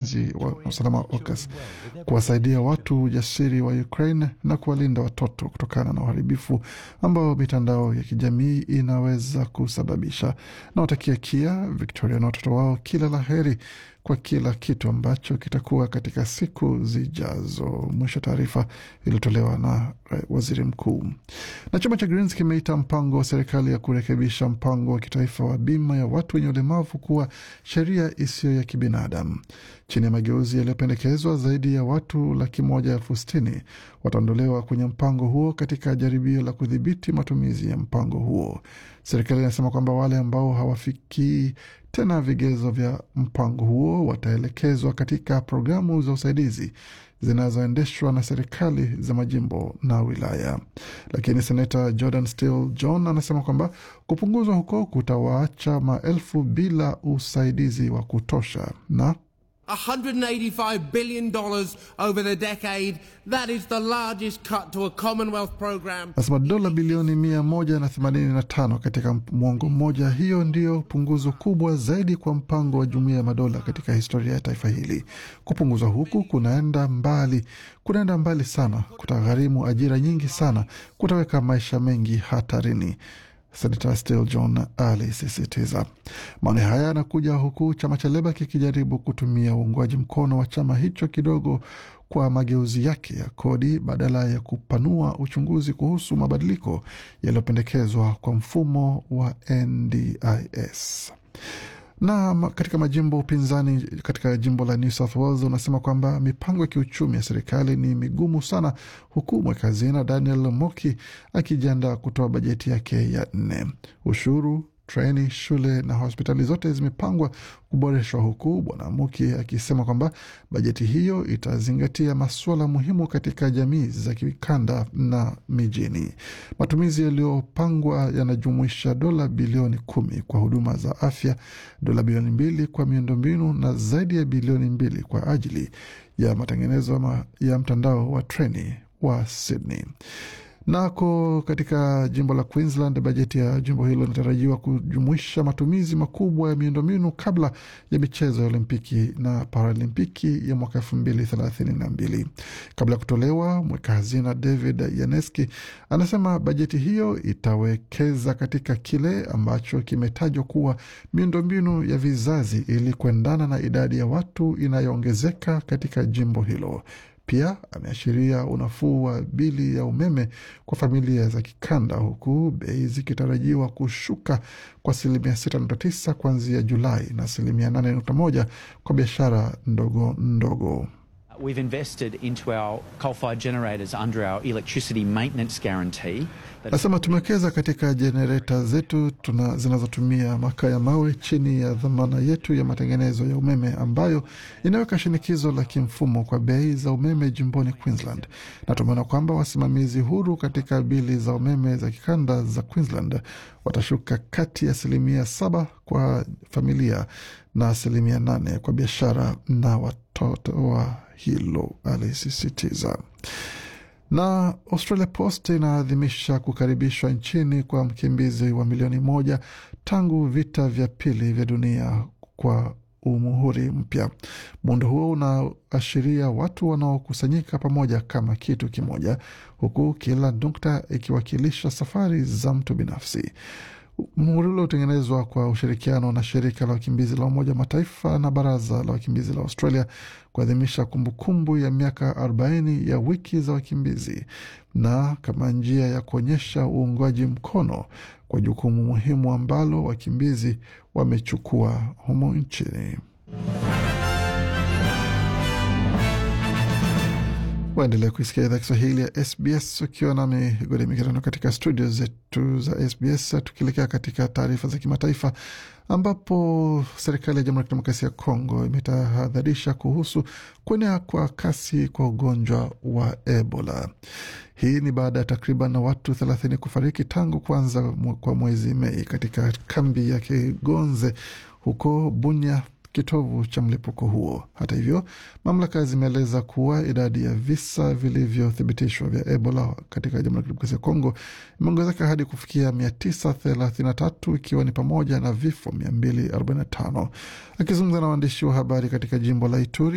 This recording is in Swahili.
ulinzi wa usalama wa AUKUS kuwasaidia watu ujasiri wa Ukraine na kuwalinda watoto kutokana na uharibifu ambao mitandao ya kijamii inaweza kusababisha. Nawatakia Kia, Victoria na watoto wao kila la heri kwa kila kitu ambacho kitakuwa katika siku zijazo. Mwisho taarifa iliyotolewa na waziri mkuu. Na chama cha Greens kimeita mpango wa serikali ya kurekebisha mpango wa kitaifa wa bima ya watu wenye ulemavu kuwa sheria isiyo ya kibinadamu. Chini ya mageuzi yaliyopendekezwa, zaidi ya watu laki moja elfu sitini wataondolewa kwenye mpango huo katika jaribio la kudhibiti matumizi ya mpango huo. Serikali inasema kwamba wale ambao hawafikii tena vigezo vya mpango huo wataelekezwa katika programu za usaidizi zinazoendeshwa na serikali za majimbo na wilaya. Lakini senata Jordan Steele John anasema kwamba kupunguzwa huko kutawaacha maelfu bila usaidizi wa kutosha na $185 billion over the decade. That is the largest cut to a Commonwealth program. Nasema dola bilioni mia moja na themanini na tano katika mwongo mmoja. Hiyo ndiyo punguzo kubwa zaidi kwa mpango wa Jumuiya ya Madola katika historia ya taifa hili. Kupunguzwa huku kunaenda mbali, kunaenda mbali sana, kutagharimu ajira nyingi sana, kutaweka maisha mengi hatarini. Senata Steele John alisisitiza. Maoni haya yanakuja huku chama cha Leba kikijaribu kutumia uungwaji mkono wa chama hicho kidogo kwa mageuzi yake ya kodi badala ya kupanua uchunguzi kuhusu mabadiliko yaliyopendekezwa kwa mfumo wa NDIS na katika majimbo upinzani katika jimbo la New South Wales unasema kwamba mipango ya kiuchumi ya serikali ni migumu sana, huku mweka hazina Daniel Moki akijiandaa kutoa bajeti yake ya nne. Ushuru, treni, shule na hospitali zote zimepangwa kuboreshwa, huku bwana Muki akisema kwamba bajeti hiyo itazingatia masuala muhimu katika jamii za kikanda na mijini. Matumizi yaliyopangwa yanajumuisha dola bilioni kumi kwa huduma za afya, dola bilioni mbili kwa miundombinu na zaidi ya bilioni mbili kwa ajili ya matengenezo ya mtandao wa treni wa Sydney. Nako katika jimbo la Queensland, bajeti ya jimbo hilo inatarajiwa kujumuisha matumizi makubwa ya miundombinu kabla ya michezo ya Olimpiki na Paralimpiki ya mwaka elfu mbili thelathini na mbili. Kabla ya kutolewa, mweka hazina David Yaneski anasema bajeti hiyo itawekeza katika kile ambacho kimetajwa kuwa miundombinu ya vizazi ili kuendana na idadi ya watu inayoongezeka katika jimbo hilo. Pia ameashiria unafuu wa bili ya umeme kwa familia za kikanda, huku bei zikitarajiwa kushuka kwa asilimia 6.9 kuanzia Julai na asilimia 8.1 kwa biashara ndogo ndogo. We've invested into our coal-fired generators under our electricity maintenance guarantee. Nasema tumewekeza katika jenereta zetu tuna zinazotumia makaa ya mawe chini ya dhamana yetu ya matengenezo ya umeme ambayo inaweka shinikizo la kimfumo kwa bei za umeme jimboni Queensland, na tumeona kwamba wasimamizi huru katika bili za umeme za kikanda za Queensland watashuka kati ya asilimia saba kwa familia na asilimia nane kwa biashara na watoto wa hilo, alisisitiza. Na Australia Post inaadhimisha kukaribishwa nchini kwa mkimbizi wa milioni moja tangu vita vya pili vya dunia kwa umuhuri mpya. Muundo huo unaashiria watu wanaokusanyika pamoja kama kitu kimoja, huku kila nukta ikiwakilisha safari za mtu binafsi. Muhuri ule hutengenezwa kwa ushirikiano na shirika la wakimbizi la Umoja Mataifa na baraza la wakimbizi la Australia kuadhimisha kumbukumbu ya miaka 40 ya wiki za wakimbizi na kama njia ya kuonyesha uungwaji mkono kwa jukumu muhimu ambalo wakimbizi wamechukua humo nchini. Waendelea kuisikia idhaa Kiswahili ya SBS ukiwa nami Gode Migerano katika studio zetu za SBS, tukielekea katika taarifa za kimataifa ambapo serikali ya Jamhuri ya Kidemokrasia ya Kongo imetahadharisha kuhusu kuenea kwa kasi kwa ugonjwa wa Ebola. Hii ni baada ya takriban watu thelathini kufariki tangu kuanza kwa mwezi Mei katika kambi ya Kigonze huko Bunya kitovu cha mlipuko huo. Hata hivyo, mamlaka zimeeleza kuwa idadi ya visa vilivyothibitishwa vya Ebola katika Jamhuri ya Kidemokrasia ya Kongo imeongezeka hadi kufikia 933 ikiwa ni pamoja na vifo 245. Akizungumza na waandishi wa habari katika jimbo la Ituri